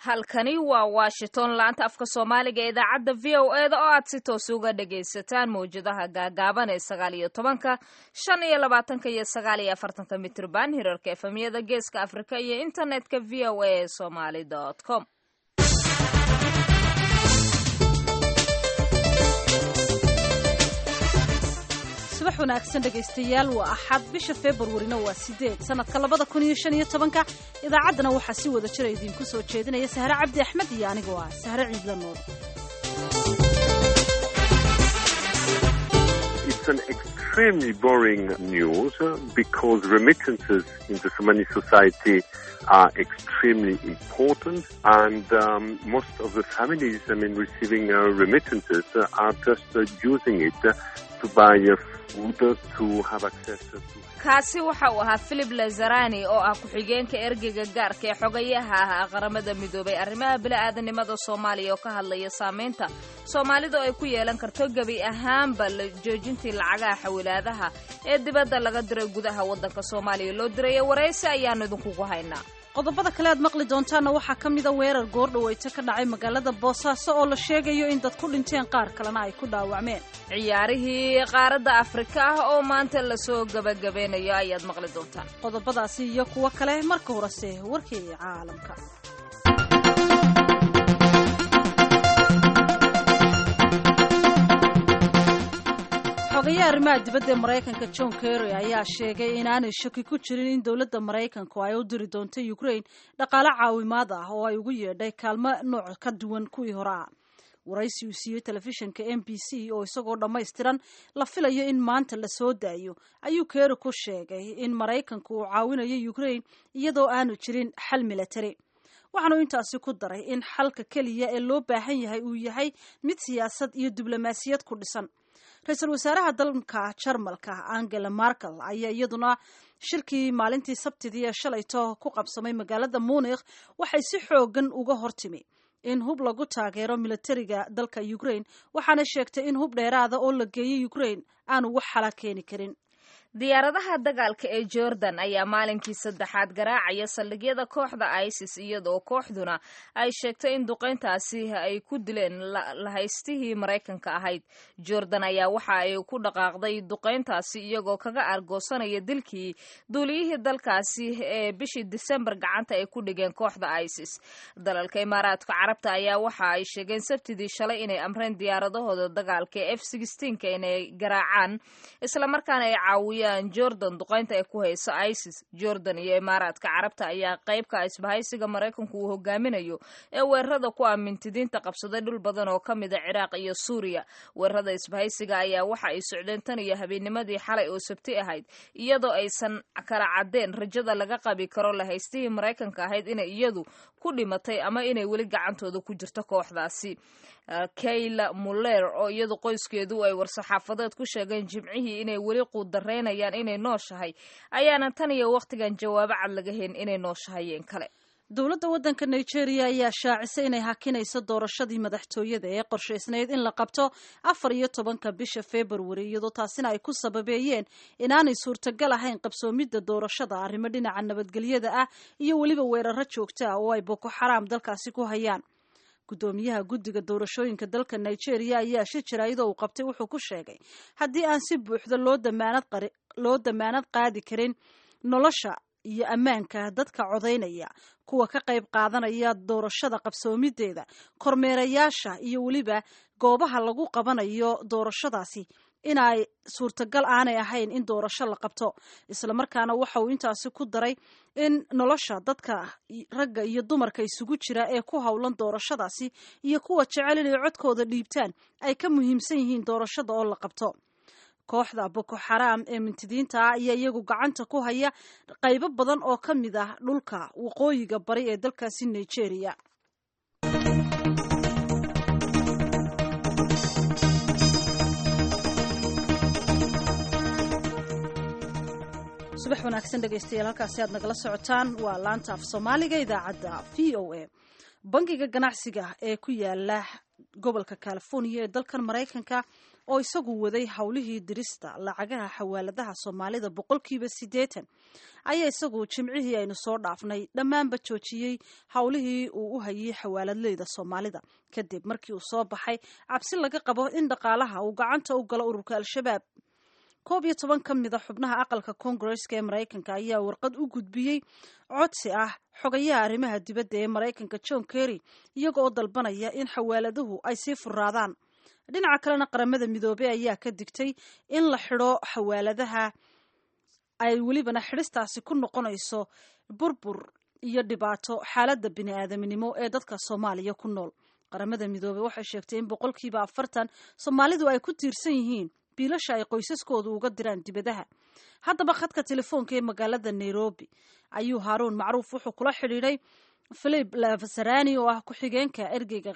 halkani waa washington laanta afka soomaaliga ee idaacadda v o e da oo aad si toos uga dhagaysataan mawjadaha gaagaaban ee sagaal iyo tobanka shan iyo labaatanka iyo sagaal iyo afartanka mitrban hirarka efemyada geeska afrika iyo internetka v o a somaly com subax wanaagsan dhegaystayaal waa axad bisha februarina waa sideed sanadka labada kun iyo shan iyo tobanka idaacaddana waxaa si wada jira idiinku soo jeedinaya sahre cabdi axmed iyo anigoo ah sahre ciidla nool It's an extremely boring news uh, because remittances in the Somali society are extremely important and um, most of the families, I mean, receiving uh, remittances uh, are just uh, using it uh, to buy uh, food, uh, to have access to kaasi waxa uu ahaa philip lazarani oo ah ku-xigeenka ergeyga gaarka ee xogayaha ah qaramada midoobay arrimaha bili-aadanimada soomaaliya oo ka hadlaya saameynta soomaalidu ay ku yeelan karto gebi ahaanba la joojintii lacagaha xawilaadaha ee dibadda laga diray gudaha waddanka soomaaliya loo diraya waraysi ayaanu idinkugu haynaa qodobada kale aad maqli doontaanna waxaa ka mida weerar goordhaweyto ka dhacay magaalada boosaaso oo la sheegayo in dad ku dhinteen qaar kalena ay ku dhaawacmeen ciyaarihii qaaradda afrika ah oo maanta lasoo gabagabeynayo ayaad maqli doontaan qodobadaasi iyo kuwo kale marka horese warkii caalamka xogayaha arrimaha dibadda ee maraykanka john kerry ayaa sheegay inaanay shaki ku jirin in dowladda maraykanku ay u diri doonto ukraine dhaqaale caawimaad ah oo ay ugu yeedhay kaalmo nooc ka duwan kuwii hore ah waraysi uu siiyey telefishinka m b c oo isagoo dhammaystiran la filayo in maanta la soo daayo ayuu kerry ku sheegay in maraykanku uu caawinayo ukraine iyadoo aanu jirin xal milatari waxaanu intaasi ku daray in xalka keliya ee loo baahan yahay uu yahay mid siyaasad iyo diblomaasiyad ku dhisan ra-iisul wasaaraha dalka jarmalka angela markel ayaa iyaduna shirkii maalintii sabtidii ee shalayto ku qabsamay magaalada munikh waxay si xoogan uga hortimi in hub lagu taageero militariga dalka ukraine waxaana sheegtay in hub dheeraada oo la geeyey ukraine aanu wax xala keeni karin diyaaradaha dagaalka ee jordan ayaa maalinkii saddexaad garaacaya saldhigyada kooxda isis iyadoo kooxduna ay sheegtay in duqeyntaasi ay ku dileen lahaystihii maraykanka ahayd jordan ayaa waxa ay ku dhaqaaqday duqeyntaasi iyagoo kaga argoosanaya dilkii duuliyihii dalkaasi ee bishii disembar gacanta ay ku dhigeen kooxda isis dalalka imaaraadka carabta ayaa waxa ay sheegeen sabtidii shalay inay amreen diyaaradahooda dagaalka ee f ka inay garaacaan islamarkaana ay caawiya jordan duqeynta ay ku hayso isis jordan iyo imaaraadka carabta ayaa qeybka isbahaysiga maraykanku uu hogaaminayo ee weerarada ku aamintidiinta qabsaday dhul badan oo ka mida ciraaq iyo suuriya weerarada isbahaysiga ayaa waxa ay socdeen tan iyo habeennimadii xalay oo sabti ahayd iyadoo aysan kala caddeen rajada laga qabi karo lahaystihii maraykanka ahayd inay iyadu ku dhimatay ama inay weli gacantooda ku jirto kooxdaasi kayla muller oo iyadu qoyskeedu ay war-saxaafadeed ku sheegeen jimcihii inay weli quudareynayaan inay nooshahay ayaana tan iyo wakhtigan jawaabo cad laga helin inay nooshahayeen kale dowladda waddanka nigeria ayaa shaacisay inay hakinayso doorashadii madaxtooyada ee qorshaysnayd in la qabto afar iyo tobanka bisha februari iyadoo taasina ay ku sababeeyeen inaanay suurtagal ahayn qabsoomidda doorashada arrimo dhinaca nabadgelyada ah iyo weliba weeraro joogta ah oo ay boko xaraam dalkaasi ku hayaan guddoomiyaha guddiga doorashooyinka dalka nigeria ayaa shi jira iyadoo uu qabtay wuxuu ku sheegay haddii aan si buuxda loo damaanad qaadi karin nolosha iyo ammaanka dadka codaynaya kuwa ka qayb qaadanaya doorashada qabsoomideeda kormeerayaasha iyo weliba goobaha lagu qabanayo doorashadaasi inay suurtagal aanay ahayn in doorasho la qabto islamarkaana waxa uu intaasi ku daray in nolosha dadka ragga iyo dumarka isugu jira ee ku howlan doorashadaasi iyo kuwa jecel inay codkooda dhiibtaan ay ka muhiimsan yihiin doorashada oo la qabto kooxda boko xaraam ee mintidiinta ah ayaa iyagu gacanta ku haya qaybo badan oo ka mid ah dhulka waqooyiga bari ee dalkaasi nigeria subax wanaagsan dhegaystayaal halkaasi aad nagala socotaan waa laanta af soomaaliga idaacadda v o a bangiga ganacsiga ee ku yaala gobolka california ee dalkan maraykanka oo isagu waday howlihii dirista lacagaha xawaaladaha soomaalida boqolkiiba siddeetan ayaa isagu jimcihii aynu soo dhaafnay dhammaanba joojiyey howlihii uu u hayay xawaaladleyda soomaalida kadib markii uu soo baxay cabsi laga qabo in dhaqaalaha uu gacanta u galo ururka al-shabaab koob iyo toban ka mid a xubnaha aqalka koongareska ee maraykanka ayaa warqad u gudbiyey codsi ah xogayaha arrimaha dibadda ee maraykanka john kerry iyaga oo dalbanaya in xawaaladuhu ay sii furaadaan dhinaca kalena qaramada midoobey ayaa ka digtay in la xidho xawaaladaha ay welibana xidhistaasi ku noqonayso burbur iyo dhibaato xaaladda bini-aadaminimo ee dadka soomaaliya ku nool qaramada midoobey waxay sheegtay in boqolkiiba afartan soomaalidu ay ku tiirsan yihiin biilasha ay qoysaskoodu uga diraan dibadaha haddaba khadka telefoonka ee magaalada nairobi ayuu haaruun macruuf wuxuu kula xidhiidhay philip lavasarani oo ah ku-xigeenka ergeyga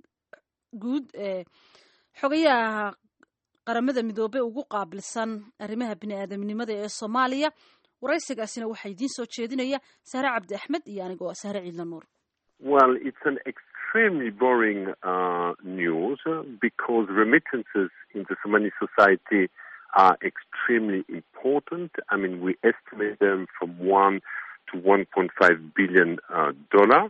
guud ee xogayaha qaramada midoobey ugu qaabilsan arrimaha bini-aadamnimada ee soomaaliya waraysigaasina waxaa idiin soo jeedinaya sahre cabdi axmed iyo anigoo sahre ciidla nuur Well, it's an extremely boring uh, news uh, because remittances in the Somali society are extremely important. I mean, we estimate them from one to 1.5 billion uh, dollar,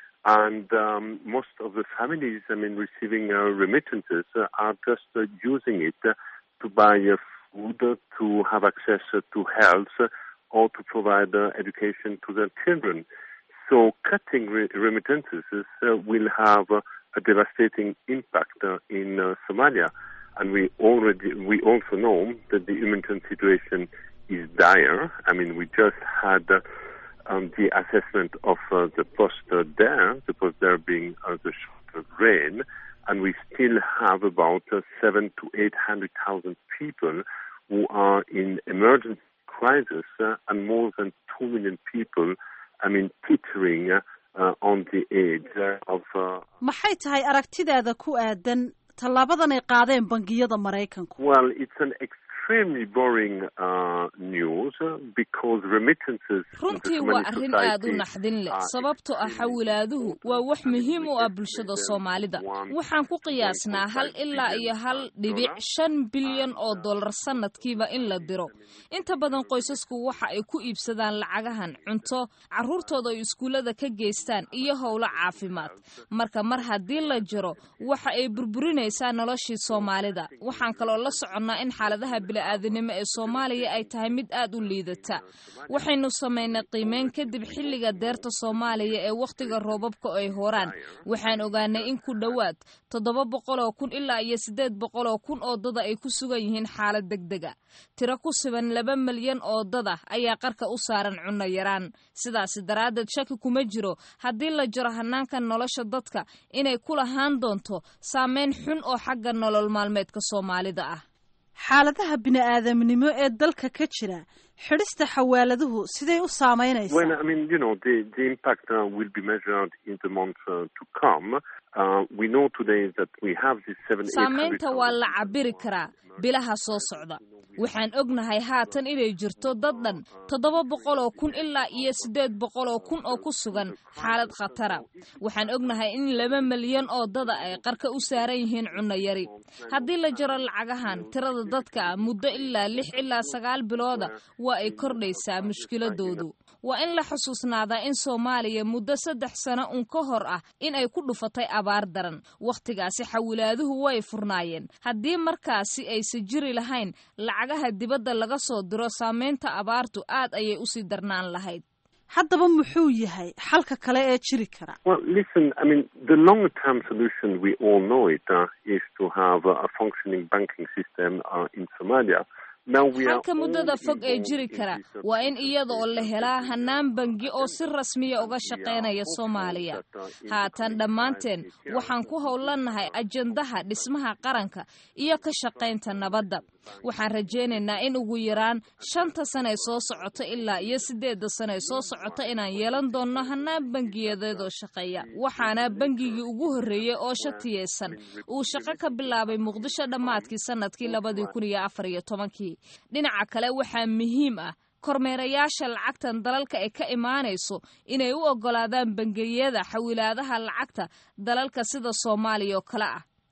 and um, most of the families, I mean, receiving uh, remittances uh, are just uh, using it uh, to buy uh, food, uh, to have access uh, to health, uh, or to provide uh, education to their children. So cutting re- remittances uh, will have uh, a devastating impact uh, in uh, Somalia, and we already we also know that the humanitarian situation is dire. I mean, we just had uh, um, the assessment of uh, the post uh, there, the post there being uh, the short of rain, and we still have about uh, seven to eight hundred thousand people who are in emergency crisis, uh, and more than two million people. I mean, teetering uh, on the edge uh, of. Uh, maxay tahay aragtidaada ku aadan tallaabadan ay qaadeen bangiyada maraykanku well, it's an extremely boring uh, news uh, because remittances. in the runtii Somali waa arrin aad u society naxdin leh are sababtoo ah xawilaaduhu waa wax muhiim u ah bulshada soomaalida waxaan ku qiyaasnaa hal ilaa iyo hal dhibic shan bilyan oo dollar sanadkiiba in la diro inta badan qoysasku waxa ay ku iibsadaan lacagahan cunto carruurtooda ay iskuullada ka geystaan iyo howlo caafimaad marka mar haddii la jiro waxa ay burburinaysaa noloshii soomaalida waxaan kaloo la soconnaa in xaaladaha bili-aadanimo ee soomaaliya ay tahay mid aad u liidata waxaynu samaynay qiimeyn kadib xilliga deerta soomaaliya ee wakhtiga roobabka ay horaan waxaan ogaanay in ku dhowaad toddoba boqol oo kun ilaa iyo siddeed boqol oo kun oo dada ay ku sugan yihiin xaalad degdega tiro ku siban laba milyan oo dada ayaa qarka u saaran cunno yaraan sidaasi daraaddeed shaki kuma jiro haddii la jiro hanaanka nolosha dadka inay ku lahaan doonto saameyn xun oo xagga nolol maalmeedka soomaalida ah xaaladaha bini-aadamnimo ee dalka ka jira xidhista xawaaladuhu siday u saamaynaysaa Well, I mean, you know, the, the impact uh, will be measured in the months uh, to come. Uh, we know today that we have this seven, eight hundred saamaynta waa la cabiri karaa bilaha soo socda waxaan ognahay haatan inay jirto dad dhan toddoba boqol oo kun ilaa iyo siddeed boqol oo kun oo ku sugan xaalad khatara waxaan ognahay in laba milyan oo dada ay qarka u saaran yihiin cunno yari haddii la jaro lacagahan tirada dadka ah muddo ilaa lix ilaa sagaal bilooda waa ay kordhaysaa mushkiladoodu waa in la xusuusnaadaa in soomaaliya muddo saddex sano un ka hor ah in ay ku dhufatay abaar daran wakhtigaasi xawilaaduhu way furnaayeen haddii markaasi aysa jiri lahayn lacagaha dibadda laga soo diro saamaynta abaartu aad ayay usii darnaan lahayd haddaba muxuu yahay xalka kale ee jiri kara Well, listen, I mean, the longer term solution, we all know it, uh, is to have uh, a functioning banking system uh, in Somalia. Now we are halka muddada all fog ee involved jiri in kara this, uh, waa in iyada oo la helaa hanaan bangi oo si rasmiya uga We shaqaynaya are soomaaliya hopeful that, uh, in the haatan coming dhammaanteen time, this year, waxaan ku howlanahay ajandaha dhismaha qaranka iyo ka shaqaynta nabadda waxaan rajaynaynaa in ugu yaraan shanta sane soo socota ilaa iyo sideedda sane soo socota inaan yeelan doonno hanaan bangiyadeed oo shaqeeya waxaana bangigii ugu horreeyey oo shatiyeysan uu shaqo ka bilaabay muqdisho dhammaadkii sanadkii labadii kun iyo afar iyo tobankii dhinaca kale waxaa muhiim ah kormeerayaasha lacagtan dalalka ay ka imaanayso inay u oggolaadaan bangiyada xawilaadaha lacagta dalalka sida soomaaliya oo kale ah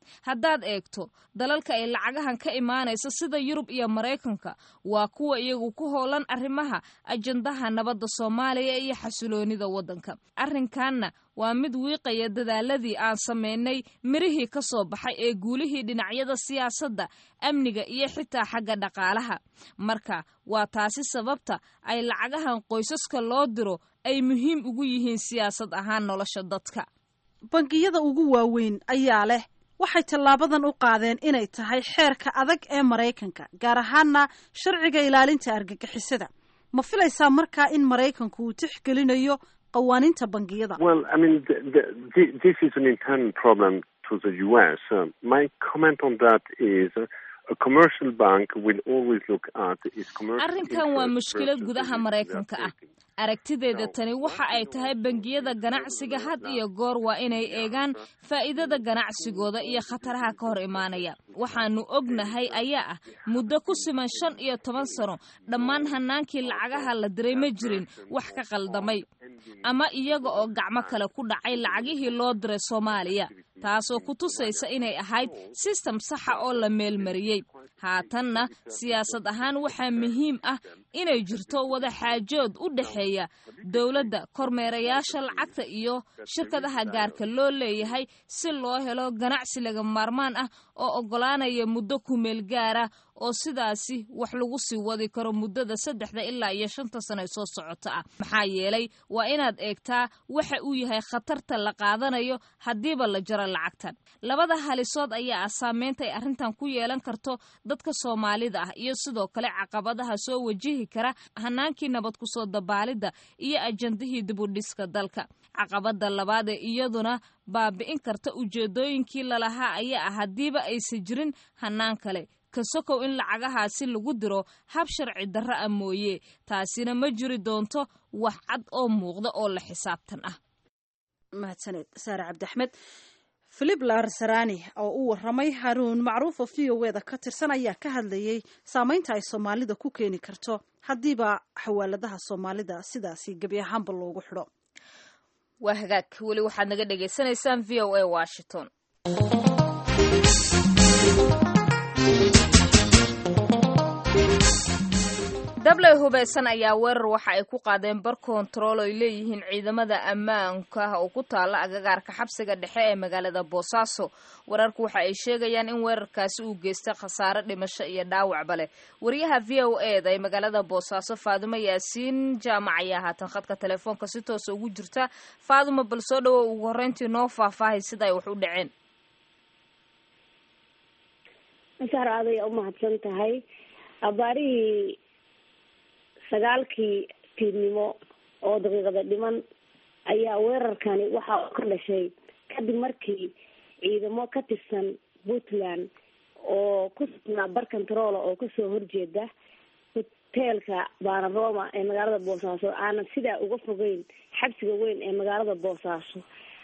haddaad eegto dalalka ay lacagahan ka imaanaysa sida yurub iyo maraykanka waa kuwa iyagu ku howlan arrimaha ajandaha nabadda soomaaliya iyo xasiloonida waddanka arrinkanna waa mid wiiqaya dadaaladii aan samaynay mirihii ka soo baxay ee guulihii dhinacyada siyaasadda amniga iyo xitaa xagga dhaqaalaha marka waa taasi sababta ay lacagahan qoysaska loo diro ay muhiim ugu yihiin siyaasad ahaan nolosha dadka bangiyada ugu waaweyn ayaa leh waxay tallaabadan u qaadeen inay tahay xeerka adag ee maraykanka gaar ahaana sharciga ilaalinta argagixisada ma filaysaa markaa in maraykanku uu tixgelinayo qawaaniinta bangiyada Well, I mean, th th th this is an internal problem to the U.S. Uh, my comment on that is uh, a commercial bank will always look at its commercial arrinkan waa interest mushkilad versus gudaha the risk maraykanka they are ah taking. aragtideeda tani waxa ay tahay bangiyada ganacsiga had iyo goor waa inay eegaan faa'iidada ganacsigooda iyo khataraha ka hor imaanaya waxaanu ognahay ayaa ah muddo ku siman shan iyo toban sano dhammaan hanaankii lacagaha la diray ma jirin wax ka qaldamay ama iyaga oo gacmo kale ku dhacay lacagihii loo diray soomaaliya taasoo ku tusaysa inay ahayd sistem saxa oo la meelmariyey haatanna siyaasad ahaan waxaa muhiim ah inay jirto wada xaajood u dhexeeya dowladda kormeerayaasha lacagta iyo shirkadaha gaarka loo leeyahay si loo helo ganacsi laga maarmaan ah oo oggolaanaya muddo kumeel gaara oo sidaasi wax lagu sii wadi karo muddada saddexda ilaa iyo shanta sano ee soo socota ah maxaa yeelay waa inaad eegtaa waxa uu yahay khatarta la qaadanayo haddiiba la jaro lacagtan labada halisood ayaa ah saameynta ay arrintan ku yeelan karto dadka soomaalida ah iyo sidoo kale caqabadaha soo wajihi kara hanaankii nabad kusoo dabaalidda iyo ajandihii dibudhiska dalka caqabada labaad ee iyaduna baabi'in karta ujeedooyinkii lalahaa ayaa ah haddiiba aysan jirin hanaan kale kasokow in lacagahaasi lagu diro hab sharci darro ah mooye taasina ma jiri doonto wax cad oo muuqda oo la xisaabtan ah mahadsaneed saare cabdiaxmed filip larsarani oo u waramay haruun macruufo v o eda ka tirsan ayaa ka hadlayay saameynta ay soomaalida ku keeni karto haddiiba xawaaladaha soomaalida sidaasi gebi ahaanba loogu xidho waa hagaag weli waxaad naga dhagaysanaysaan v o a washington dabley hubaysan ayaa weerar waxa ay ku qaadeen bar kontarool ay leeyihiin ciidamada ammaanka oo ku taala agagaarka xabsiga dhexe ee magaalada boosaaso wararku waxa ay sheegayaan in weerarkaasi uu geystay khasaare dhimasho iyo dhaawacba leh wariyaha v o eda ee magaalada boosaaso faadumo yaasiin jaamac ayaa haatan khadka telefoonka si toosa ugu jirta faadumo bal soo dhawow ugu horreyntii noo faahfaahay sida ay wax u dhaceen masaar aaday u mahadsan tahay abaarihii sagaalkii fiidnimo oo daqiiqada dhiman ayaa weerarkani waxa uu ka dhashay kadib markii ciidamo ka tirsan puntland oo ku sugnaa bar controola oo kasoo horjeeda hoteelka baanaroma ee magaalada boosaaso aanan sidaa uga fogeyn xabsiga weyn ee magaalada boosaaso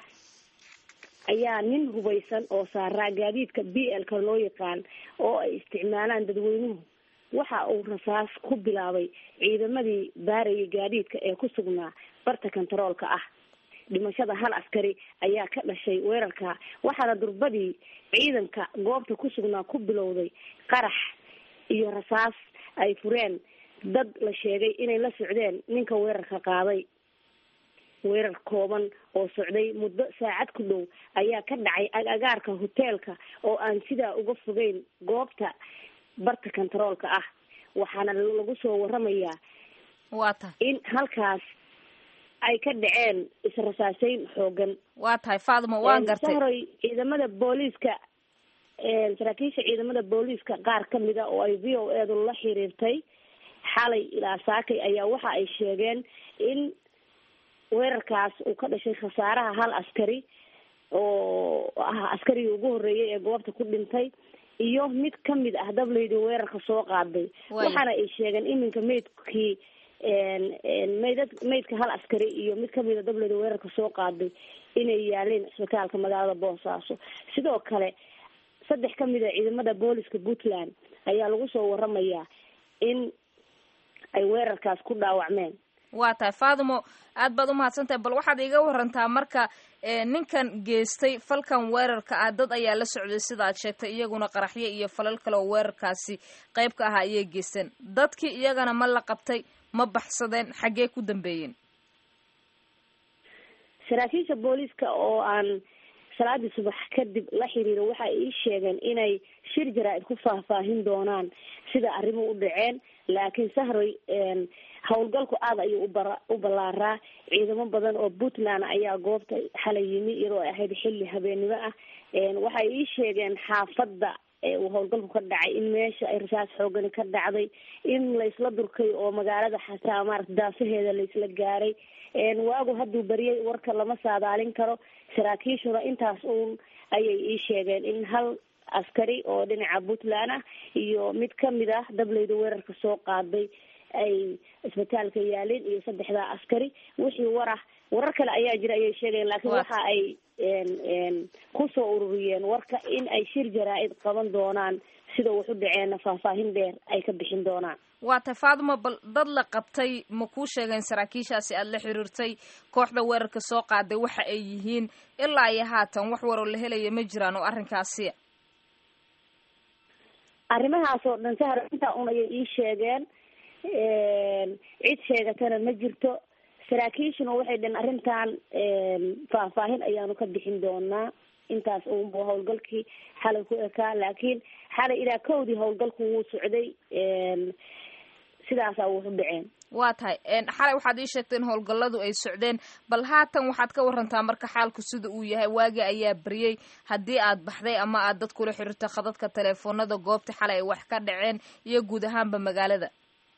ayaa nin hubaysan oo saaraa gaadiidka b l ka loo yaqaan oo ay isticmaalaan dadweynuhu waxa uu rasaas ku bilaabay ciidamadii baarayay gaadiidka ee ku sugnaa barta kontaroolka ah dhimashada hal askari ayaa ka dhashay weerarka waxaana durbadii ciidanka goobta ku sugnaa ku bilowday qarax iyo rasaas ay fureen dad la sheegay inay la socdeen ninka weerarka qaaday weerar kooban oo socday muddo saacad ku dhow ayaa ka dhacay agagaarka hoteelka oo aan sidaa uga fogeyn goobta barta kontaroolka ah waxaana lagu soo waramayaa waa tahay in halkaas ay ka dhaceen israsaaseyn xoogan waa tahay faadimo waan gartay sahroy ciidamada booliiska saraakiisha ciidamada booliiska qaar kamida oo ay v o edu la xiriirtay xalay ilaa saakay ayaa waxa ay sheegeen in weerarkaas uu ka dhashay khasaaraha hal askari oo ah askarigii ugu horreeyay ee goobta ku dhintay iyo mid kamid ah dableydii weerarka soo qaaday waxaana ay sheegeen iminka maydkii maydad maydka hal askari iyo mid kamida dableyda weerarka soo qaaday inay yaaleen isbitaalka magaalada boosaaso sidoo kale saddex kamid a ciidamada booliska puntland ayaa lagu soo waramayaa in ay weerarkaas ku dhaawacmeen waa tahay faadimo aad baad umahadsantahay bal waxaad iiga warantaa marka ninkan geystay falkan weerarka ah dad ayaa la socday sidaad sheegtay iyaguna qaraxyo iyo falal kale oo weerarkaasi qayb ka ahaa ayay geysteen dadkii iyagana ma la qabtay ma baxsadeen xaggee ku dambeeyeen saraakiisha booliiska oo aan salaadii subax kadib la xiriiro waxay ii sheegeen inay shir jaraa-id ku faahfaahin doonaan sida arrimuhu u dhaceen laakiin sahroy howlgalku aada ayuu ubara u ballaaraa ciidamo badan oo puntland ayaa goobta xalay yimi iyadoo ay ahayd xilli habeennimo ah waxay ii sheegeen xaafadda uu howlgalku ka dhacay in meesha ay rasaas xoogani ka dhacday in laysla durkay oo magaalada xataa maarata daafaheeda laysla gaaray waagu hadduu bariyay warka lama saadaalin karo saraakiishuna intaas uun ayay ii sheegeen in hal askari oo dhinaca puntland ah iyo mid kamid ah dableyda weerarka soo qaaday ay isbitaalka yaalin iyo saddexdaa askari wixii war ah warar kale ayaa jira ayay sheegayeen laakiin waxa ay kusoo ururiyeen warka in ay shir jaraa-id qaban doonaan sida wax u dhaceenna faahfaahin dheer ay ka bixin doonaan waa tay faadimo bal dad la qabtay ma kuu sheegeen saraakiishaasi aada la xiriirtay kooxda weerarka soo qaaday waxa ay yihiin ilaa iyo haatan wax waroo la helaya ma jiraan oo arrinkaasi arrimahaas oo dhan sahar intaa un ayay ii sheegeen cid sheegatana ma jirto saraakiishuna waxay dheen arrintan faahfaahin ayaanu ka bixin doonaa intaas unbu howlgalkii xalay ku ekaa laakiin xalay ilaa kowdii howlgalku wuu socday sidaasaa wuxu dhaceen waa tahay xalay waxaad ii sheegtay in howlgalladu ay socdeen bal haatan waxaad ka warantaa marka xaalku sida uu yahay waagi ayaa beriyey haddii aad baxday ama aad dad kula xiriirto khadadka teleefoonada goobta xalay ay wax ka dhaceen iyo guud ahaanba magaalada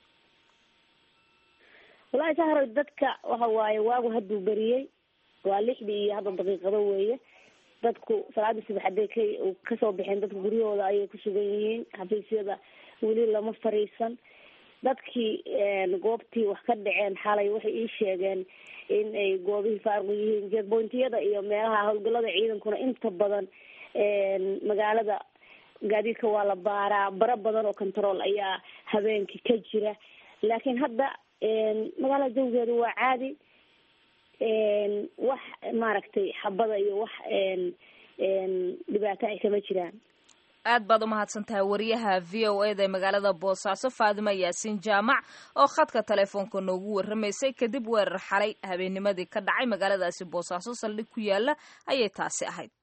wallaahi sahroy dadka waxa waaye waagu hadduu beriyey waa lixdii iyo hadda daqiiqado weeye dadku salaadii subax hadday ka kasoo baxeen dadku guryahooda ayay ku sugan yihiin xafiisyada weli lama fariisan dadkii goobtii wax ka dhaceen xalay waxay ii sheegeen in ay goobihii faaruq yihiin jeedbointiyada iyo meelaha howlgalada ciidankuna inta badan magaalada gaadiidka waa la baaraa bara badan oo control ayaa habeenkii ka jira laakiin hadda magaalada jawgeedu waa caadi wax maaragtay xabada iyo wax dhibaato ay kama jiraan aad baad umahadsan tahay wariyaha v o e da ee magaalada boosaaso faadima yaasiin jaamac oo khadka telefoonka noogu warramaysay kadib weerar xalay habeennimadii ka dhacay magaaladaasi boosaaso saldhig ku yaala ayay taasi ahayd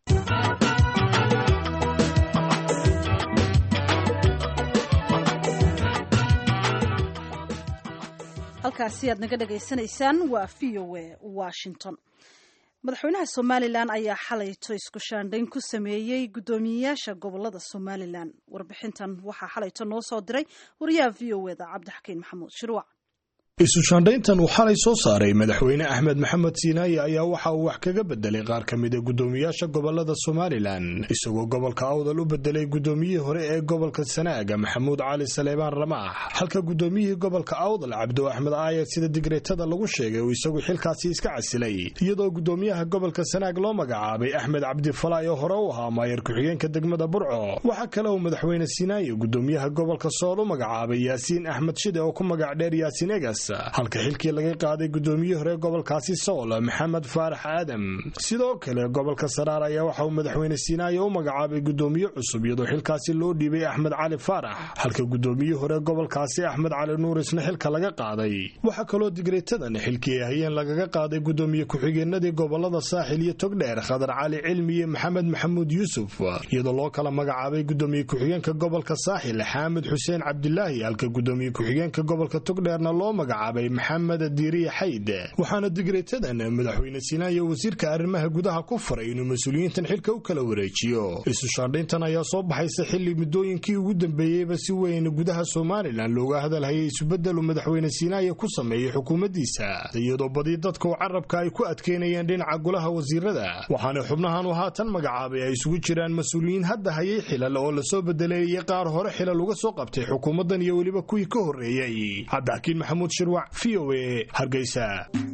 halkaasi aad naga dhagaysanaysaan waa v o e washington madaxweynaha somalilan ayaa xalayto isku shaandhayn ku sameeyey guddoomiyeyaasha gobolada somalilan warbixintan waxaa xalayto noo soo diray wariyaha v o eda cabdixakiin maxamuud shirwac isu shaandhayntan uu xalay soo saaray madaxweyne axmed maxamed siinaaye ayaa waxa uu wax kaga bedelay qaar ka mida guddoomiyaasha gobolada somalilan isagoo gobolka awdal u bedelay guddoomiyihii hore ee gobolka sanaaga maxamuud cali saleebaan ramaax halka guddoomiyihii gobolka awdal cabdo axmed aayad sida digreetada lagu sheegay uu isagu xilkaasi iska casilay iyadoo guddoomiyaha gobolka sanaag loo magacaabay axmed cabdifalaay oo hore u ahaa maayar ku-xigeenka degmada burco waxaa kale uu madaxweyne siinaaye guddoomiyaha gobolka sool u magacaabay yaasiin axmed shide oo ku magac dheer yaasiin egas halka xilkii laga qaaday guddoomiye hore gobolkaasi sool maxamed faarax aadam sidoo kale gobolka saraar ayaa waxa uu madaxweyne siinaaye u magacaabay guddoomiye cusub iyadoo xilkaasi loo dhiibay axmed cali faarax halka guddoomiye hore gobolkaasi axmed cali nuur isna xilka laga qaaday waxaa kaloo digreetadan xilkii ay hayeen lagaga qaaday guddoomiye ku-xigeenadii gobolada saaxil iyo togdheer khadar cali cilmi iyo maxamed maxamuud yuusuf iyadoo loo kala magacaabay guddoomiye ku-xigeenka gobolka saaxil xaamid xuseen cabdilaahi halka guddoomiye ku-xigeenka gobolka togdheerna loo magacaabay maxamed diiriye xayd waxaana digreetadan madaxweyne siinaaye wasiirka arrimaha gudaha ku faray inuu mas-uuliyiintan xilka u kala wareejiyo isu shaandhayntan ayaa soo baxaysa xilli muddooyinkii ugu dambeeyeyba si weyn gudaha somalilan looga hadalhayay isubedelu madaxweyne siinaaye ku sameeyey xukuumaddiisa iyadoo badi dadka u carabka ay ku adkeynayeen dhinaca golaha wasiirada waxaana xubnahan uu haatan magacaabay ay isugu jiraan mas-uuliyiin hadda hayay xilal oo lasoo bedelay iyo qaar hore xilal uga soo qabtay xukuumaddan iyo weliba kuwii ka horreeyey cabdixakiin maxamuud shirwac v o e hargeysa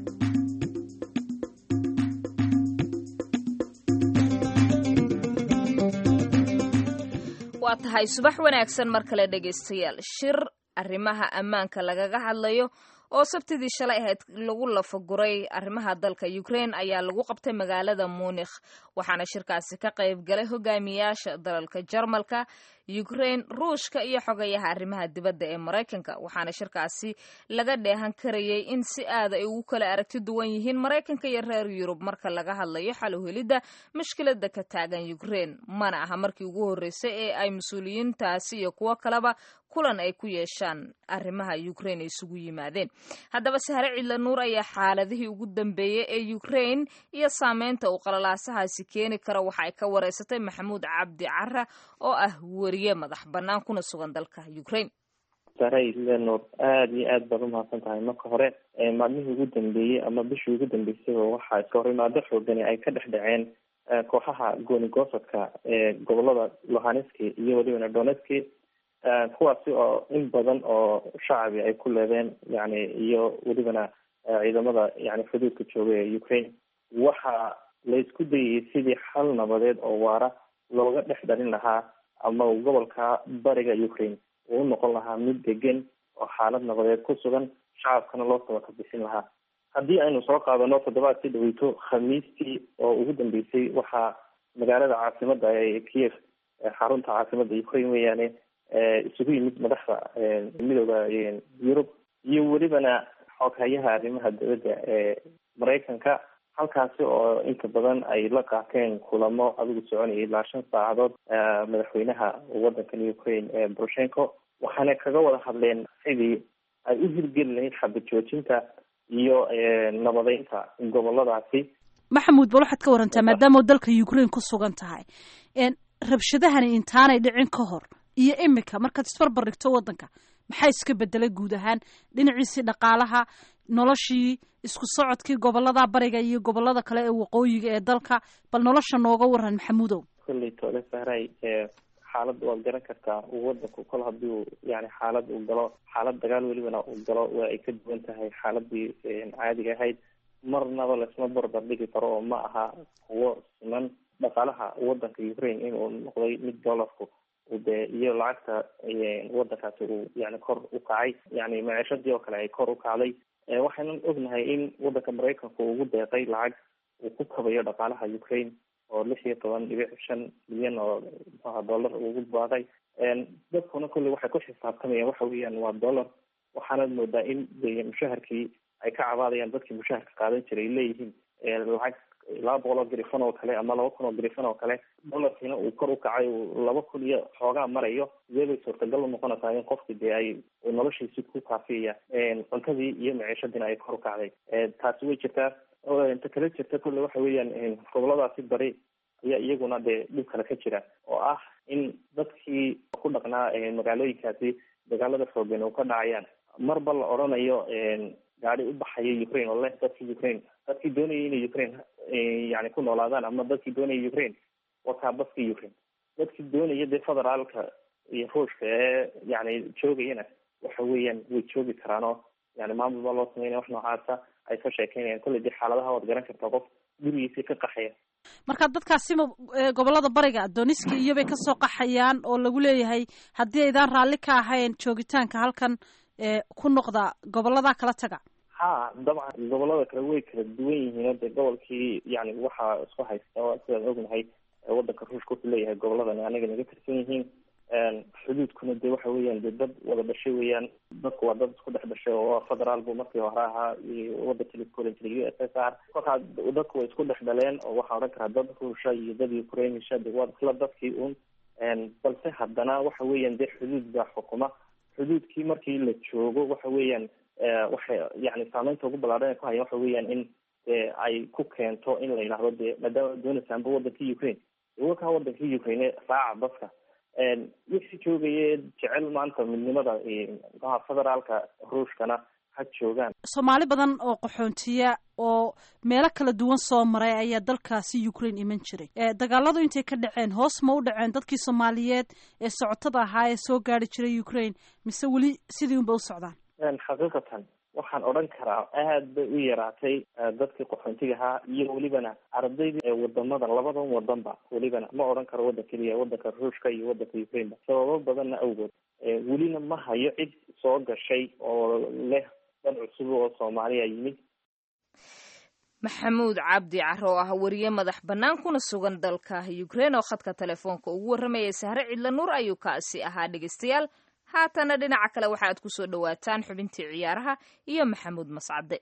waa tahay subax wanaagsan mar kale dhegaystayaal shir arrimaha ammaanka lagaga hadlayo oo sabtidii shalay ahayd lagu lafaguray arrimaha dalka ukraine ayaa lagu qabtay magaalada munikh waxaana shirkaasi ka qayb galay hogaamiyaasha dalalka jarmalka ukraine ruushka iyo xogayaha arrimaha dibadda ee maraykanka waxaana shirkaasi laga dheehan karayay in si aad ay ugu kala aragti duwan yihiin maraykanka iyo reer yurub marka laga hadlayo xal u helidda mushkilada ka taagan ukraine mana aha markii ugu horreysay ee ay mas-uuliyiintaasi iyo kuwo kaleba kulan ay ku yeeshaan arrimaha ukraine ay isugu yimaadeen haddaba sahre cidla nuur ayaa xaaladihii ugu dambeeyey ee ukraine iyo saameynta uu qalalaasahaasi keeni karo waxa ay ka wareysatay maxamuud cabdi cara oo ah weriye madax bannaan kuna sugan dalka ukraine sahre cidla nuur aada iyo aad baad umahadsan tahay marka hore maalmihii ugu dambeeyey ama bishii ugu dambeysayba waxaa iska horimaado xoogani ay ka dhex dhaceen kooxaha gooni goosadka ee gobolada lohaneski iyo welibana donetski kuwaasi oo in badan oo shacbi ay ku leedeen yani iyo welibana ciidamada yani xuduudka jooga ee ukraine waxa la isku dayayay sidii xal nabadeed oo waara looga dhex dhalin lahaa ama gobolka bariga ukraine uu unoqon lahaa mid degan oo xaalad nabadeed ku sugan shacabkana loo sabaka bixin lahaa haddii aynu soo qaadano toddobaadkii dhaweyto khamiistii oo ugu dambeysay waxaa magaalada caasimada ee kiev xarunta caasimada ukraine weeyaane isugu yimid madaxda midooda yurub iyo welibana xoghayaha arrimaha dowladda ee maraykanka halkaasi oo inta badan ay la qaateen kulamo adigu soconayay ilaa shan saacadood madaxweynaha wadankan ukraine ee boroshenko waxaana kaga wada hadleen sidii ay u hirgeli lahayd xabad joojinta iyo nabadeynta goboladaasi maxamuud bal waxaad ka warantaa maadaama dalka ukraine ku sugan tahay rabshadahani intaanay dhicin ka hor iyo imika markaad isbarbar dhigto waddanka maxaa iska bedelay guud ahaan dhinaciisii dhaqaalaha noloshii isku socodkii gobolada bariga iyo gobolada kale ee waqooyiga ee dalka bal nolosha nooga waran maxamuudow kolley toole sahray xaalad waad garan kartaa wadanku kol hadii uu yani xaalad uu galo xaalad dagaal welibana uu galo waa ay ka duwan tahay xaaladii caadiga ahayd marnaba laisma barbar dhigi karo oo ma aha kuwo siman dhaqaalaha wadanka ukraine inuu noqday mid dollarku de iyo lacagta wadankaasi uu yani kor u kacay yani maciishadii oo kale ay kor u kacday waxaynan ognahay in wadanka maraykanku ugu deeqay lacag uu ku kabayo dhaqaalaha ukraine oo lix iyo toban dhibic shan milyan oo mxuaha dollar ugu baaqay dadkuna kolley waxay ku xisaabtamayaan waxa weeyaan waa dollar waxaanad moodaa in de mushaharkii ay ka cabaadayaan dadkii mushaharka qaadan jiray leeyihiin lacag laba boqol oo grifan oo kale ama laba kun oo grifan oo kale dolarkiina uu kor u kacay uu laba kun iyo xoogaa marayo sidee bay suurtagal unoqonaysaa in qofki dee ay noloshiisi ku kaafiyaya cuntadii iyo maciishadiina ay kor u kacday taasi way jirtaa inta kala jirta kolle waxa weeyaan goboladaasi bari ayaa iyaguna dee dhib kale ka jira oo ah in dadkii ku dhaqnaa magaalooyinkaasi dagaalada xoogan oo ka dhacayaan marba la odhanayo gaadi u baxaya ukraine oo leh dadkii ukraine dadkii doonayay inay ukraine yani ku noolaadaan ama dadkii doonaya ukraine wakaa baskii ukraine dadkii doonaya dee federaalka iyo ruushka ee yani joogayana waxa weeyaan way joogi karaanoo yani maamul baa loo sameynaya wax noocaasa ay ka sheekeynayaan kolley dee xaaladaha waad garan kartaa qof gurigiisii ka qaxaya marka dadkaasima gobolada bariga doniski iyobay kasoo qaxayaan oo lagu leeyahay haddii aydaan raalli ka ahayn joogitaanka halkan ku noqda gobolada kala taga ha dabcan gobolada kale way kala duwan yihiin o dee gobolkii yani waxaa isku haysta sidaan ognahay wadanka ruushka wuxuu leeyahay goboladani aniga naga tirsan yihiin xuduudkuna de waxa weeyaan de dad wada dhashay weeyaan dadku waa dad isku dhex dhashay oo federaal bu markii hore ahaa wadanka laisku oran jiray u s s r kolkaa dadku way isku dhex dhaleen oo waxaa odhan karaa dad ruusha iyo dad ukrainisha de waa isla dadkii un balse haddana waxa weeyaan de xuduud baa xukuma xuduudkii markii la joogo waxa weeyaan waxay yani saameynta ugu ballaadhan ay ku hayaan waxa weeyaan in de ay ku keento in la yidhahdo de maadaama doonaysaanba wadankii ukraine wakaa wadankii ukraine raaca dadka wixii joogaya jecel maanta midnimada mxuha federaalka ruushkana ha joogaan soomaali badan oo qaxoontiya oo meelo kala duwan soo maray ayaa dalkaasi ukraine iman jiray dagaaladu intay ka dhaceen hoos ma u dhaceen dadkii soomaaliyeed ee socotada ahaa ee soo gaari jiray ukraine mise weli sidii unba u socdaan xaqiiqatan waxaan odhan karaa aad bay u yaraatay dadkii qaxoontiga ahaa iyo welibana ardaydii ee wadamada labadan wadanba welibana ma odhan karo wadan keliya wadanka ruushka iyo wadanka ukraineba sababo badanna awgood welina ma hayo cid soo gashay oo leh dad cusub oo soomaaliya yimid maxamuud cabdi caro oo ah wariye madax bannaan kuna sugan dalka ukraine oo khadka telefoonka ugu warramayay sahre cidla nuur ayuu kaasi ahaa dhegeystayaal haatana dhinaca kale waxa aad kusoo dhawaataan xubintii ciyaaraha iyo maxamuud mascade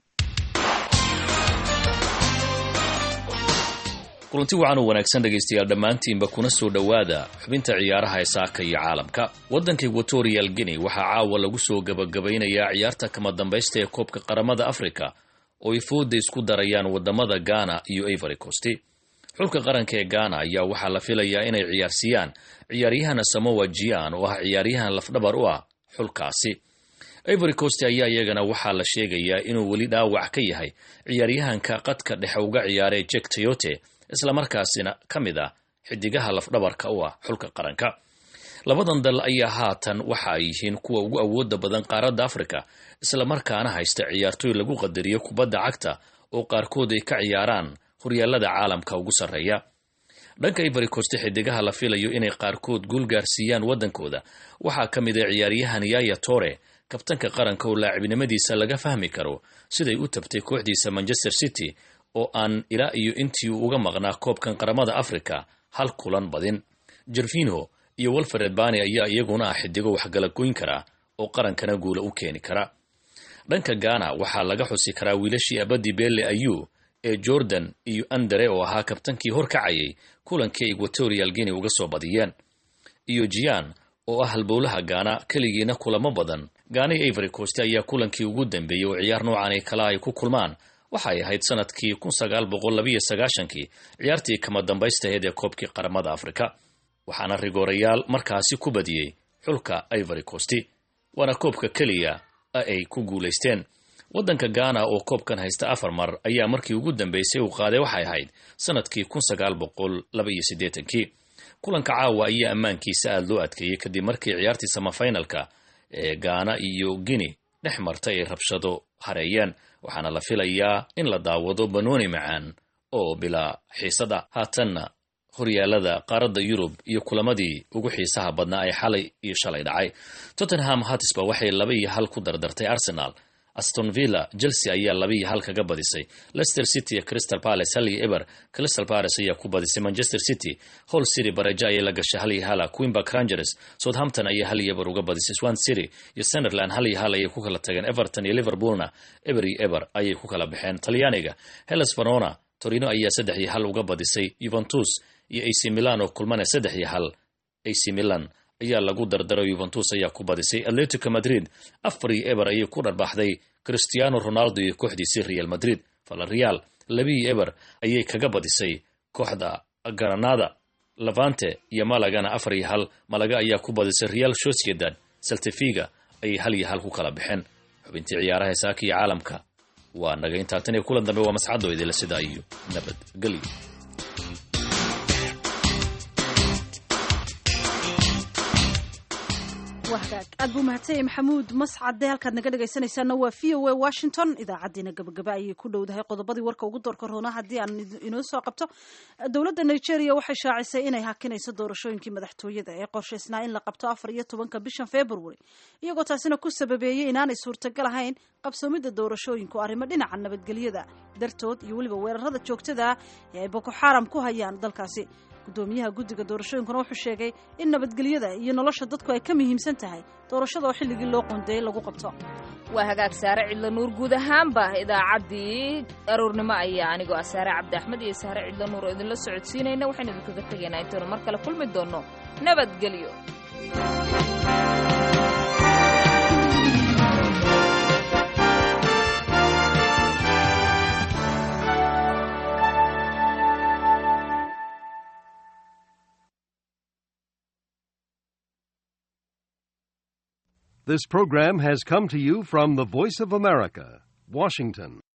kulanti wacan oo wanaagsan dhegaystayaal dhammaantiinba kuna soo dhowaada xubinta ciyaaraha ee saaka iyo caalamka waddanka equatorial guinea waxaa caawa lagu soo gabagabaynayaa ciyaarta kama dambaysta ee koobka qaramada africa oo ay fooda isku darayaan wadamada ghana iyo ivory coast xulka qaranka ee ghana ayaa waxaa la filayaa inay ciyaarsiiyaan ciyaaryahan samowa jian oo ah ciyaaryahan lafdhabar u ah xulkaasi ivory coast ayaa iyagana waxaa la sheegayaa inuu weli dhaawac ka yahay ciyaaryahanka qadka dhexe uga ciyaaray jek toyote islamarkaasina ka mid ah xidigaha lafdhabarka u ah xulka qaranka labadan dal ayaa haatan waxa ay yihiin kuwa ugu awooda badan qaaradda afrika islamarkaana haysta ciyaartooy lagu qadariyo kubadda cagta oo qaarkood ay ka ciyaaraan horyaalada caalamka ugu sarreeya dhanka ivory coast xidigaha la filayo inay qaarkood guul gaarsiiyaan waddankooda waxaa ka mid a ciyaaryahan yaya tore kabtanka qaranka oo laacibnimadiisa laga fahmi karo siday u tabtay kooxdiisa manchester city oo aan ilaa iyo intii uu uga maqnaa koobkan qaramada africa hal kulan badin jervinho iyo walfred bani ayaa iyaguna ah xidigo waxgala goyn kara oo qarankana guula u keeni kara dhanka ghana waxaa laga xusi karaa wiilashii abadi belle ayu ee jordan iyo andere oo ahaa kabtankii horkacayay kulankii equatorial guinea uga soo badiyeen iyo jian oo ah halbowlaha gaana keligiina kulamo badan gaana iyo ivory coast ayaa kulankii ugu dambeeyey oo ciyaar noocan ee kala ay ku kulmaan waxay ahayd sanadkii kun sagaal boqol labiyo sagaashankii ciyaartii kama dambaystaheed ee koobkii qaramada afrika waxaana rigoorayaal markaasi ku badiyey xulka ivory coast waana koobka keliya ay ku guulaysteen waddanka ghana oo koobkan haysta afar mar ayaa markii ugu dambeysay uu qaaday waxay ahayd sanadkii kun sagaal boqol labaiyo siddeetankii kulanka caawa ayaa ammaankiisa aada loo adkeeyey kadib markii ciyaartii samafinalka ee ghana iyo guinea dhex martay ay rabshado hareeyeen waxaana la filayaa in la daawado banooni macaan oo bilaa xiisada haatanna horyaalada qaaradda yurub iyo kulamadii ugu xiisaha badnaa ay xalay iyo shalay dhacay tottenham hatisba waxay laba iyo hal ku dardartay arsenal aston villa chelsea ayaa laba iyo hal kaga badisay leicester city iyo crystal palace hal iyo eber crystal palace ayaa ku badisay manchester city hall city baraja ayay la gashay hal iyo hala queenback rangers southampton ayaa hal iyo eber uga badisay swan city iyo sunderland hal iyo hal ayay ku kala tageen everton iyo liverpoolna eber iyo eber ayay ku kala baxeen talyaaniga hellas verona torino ayaa saddex iyo hal uga badisay juventus iyo ac milan oo kulmana saddex iyo hal ac milan ayaa lagu dardaro yuventus ayaa ku badisay atletico madrid afar iyo eber ayay ku dharbaaxday cristiano ronaldo iyo kooxdiisii real madrid valareal labiiyo eber ayay kaga badisay kooxda granada levante iyo malagana afar iyo hal malaga ayaa ku badisay real sociedad saltefiga ayay hal iyo hal ku kala baxeen xubintii ciyaaraha saaka iyo caalamka waa naga intaa tan iyo kulan dambe waa mascadoo idila sidaa iyo nabadgelyo aad buu mahadsanyahy maxamuud mascade halkaad naga dhegaysanaysaana waa v o a washington idaacaddiina gabagaba ayay ku dhowdahay qodobadii warka ugu doorka roona haddii aan inoo soo qabto dowladda nigeria waxay shaacisay inay hakinayso doorashooyinkii madaxtooyada ee qorshaysnaa in la qabto afar iyo tobanka bishan february iyagoo taasina ku sababeeyey inaanay suurtagal ahayn qabsoomidda doorashooyinku arrimo dhinaca nabadgelyada dartood iyo weliba weerarada joogtada ee ay boko xaram ku hayaan dalkaasi gudoomiyaha guddiga doorashooyinkuna wuxuu sheegay in nabadgelyada iyo nolosha dadku ay ka muhiimsan tahay doorashada oo xilligii loo qoondeeyey lagu qabto waa hagaag saare cidla nuur guud ahaanba idaacaddii aroornimo ayaa anigoo ah saare cabdi axmed iyo saare cidla nuur oo idinla socodsiinayna waxaynu idinkaga tegaynaa intaenu mar kale kulmi doonno nabadgelyo This program has come to you from the Voice of America, Washington.